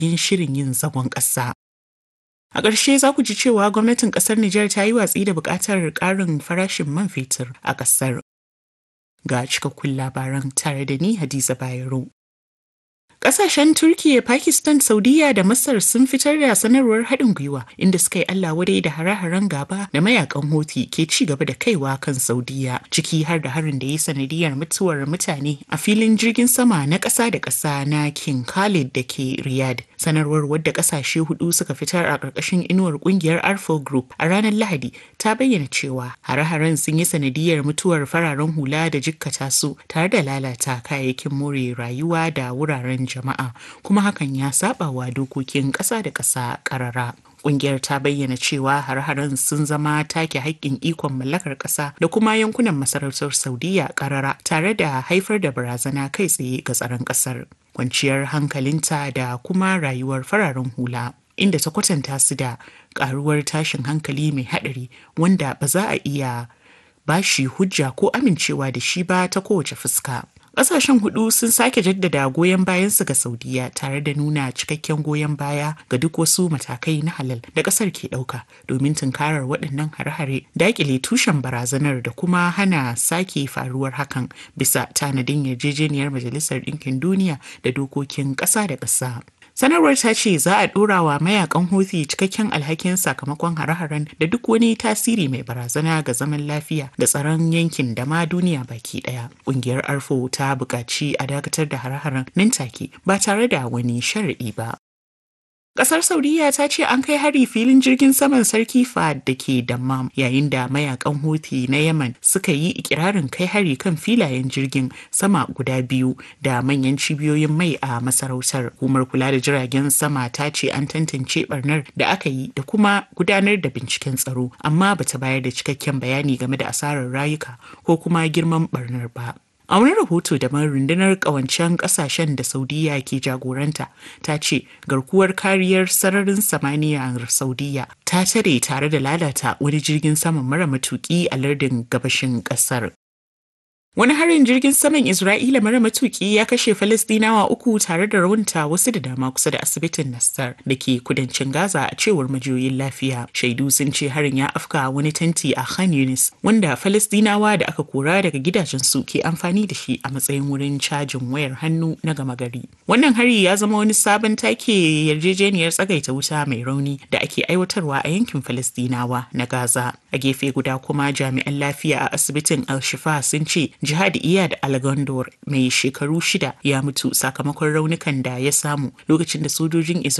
yin shirin yin zagon ƙasa. A ƙarshe za ku ji cewa gwamnatin ƙasar Nijar ta yi watsi da buƙatar ƙarin farashin man fetur a ƙasar. Ga cikakkun labaran tare da ni Hadiza Bayero. Ƙasashen Turkiyya, Pakistan, Saudiya da Masar sun fitar da sanarwar haɗin gwiwa inda suka yi Allah wadai da hare-haren gaba da mayakan Houthi ke ci gaba da kaiwa kan Saudiya, ciki har da harin da ya sanadiyar mutuwar mutane a filin jirgin sama na ƙasa da ƙasa na King Khalid da ke Riyadh. Sanarwar wadda ƙasashe hudu suka fitar a ƙarƙashin inuwar ƙungiyar Arfo Group a ranar Lahadi ta bayyana cewa hare-haren sun yi sanadiyar mutuwar fararen hula da jikkata su tare da lalata kayayyakin more rayuwa da wuraren jama'a kuma hakan ya saba wa dokokin ƙasa da ƙasa ƙarara. Ƙungiyar ta bayyana cewa har-haren sun zama take haƙƙin ikon mallakar ƙasa da kuma yankunan masarautar Saudiya ƙarara tare da haifar da barazana kai tsaye ga tsaron ƙasar. Kwanciyar hankalinta da kuma rayuwar fararen hula. Inda ta kwatanta su da ƙaruwar tashin hankali mai haɗari wanda ba za a iya bashi hujja ko amincewa da shi ba ta kowace fuska. Ƙasashen hudu sun sake jaddada goyon bayansu ga Saudiya tare da nuna cikakken goyon baya ga duk wasu matakai na halal da ƙasar ke ɗauka domin tunkarar waɗannan hare-hare daƙile tushen barazanar da kuma hana sake faruwar hakan bisa tanadin yarjejeniyar Majalisar Ɗinkin Duniya da dokokin ƙasa da ƙasa. Sanarwar ta ce za a ɗora wa mayakan Houthi cikakken alhakin sakamakon hare-haren da duk wani tasiri mai barazana ga zaman lafiya da tsaron yankin da ma duniya baki ɗaya. Ƙungiyar Arfo ta buƙaci a dakatar da hare-haren nan take ba tare da wani sharaɗi ba. Ƙasar Saudiya ta ce an kai hari filin jirgin saman Sarki Fahad da ke Dammam yayin da mayakan Houthi na Yemen suka yi ikirarin kai hari kan filayen jirgin sama guda biyu da manyan cibiyoyin mai a masarautar. Hukumar kula da jiragen sama ta ce an tantance barnar da aka yi da kuma gudanar da binciken tsaro amma bata bayar da cikakken bayani game da asarar rayuka ko kuma girman barnar ba. A wani rahoto da rundunar kawancen kasashen da Saudiya ke jagoranta ta ce garkuwar kariyar sararin samaniya Saudiya ta tare tare da lalata wani jirgin saman mara matuki a lardin gabashin kasar. Wani harin jirgin saman Isra'ila mara matuki ya kashe Falastinawa uku tare da raunta wasu da dama kusa da asibitin Nassar da ke kudancin Gaza a cewar majiyoyin lafiya. Shaidu sun ce harin ya afka wani tanti a Khan Yunis wanda Falastinawa da aka kora daga gidajensu ke amfani da shi a matsayin wurin cajin wayar hannu na gama gari. Wannan hari ya zama wani sabon take yarjejeniyar tsagaita wuta mai rauni da ake aiwatarwa a yankin Falastinawa na Gaza. A gefe guda kuma jami'an lafiya a asibitin Al-Shifa sun ce Jihad Iyad Algondor mai shekaru shida ya mutu sakamakon raunukan da ya samu lokacin da sojojin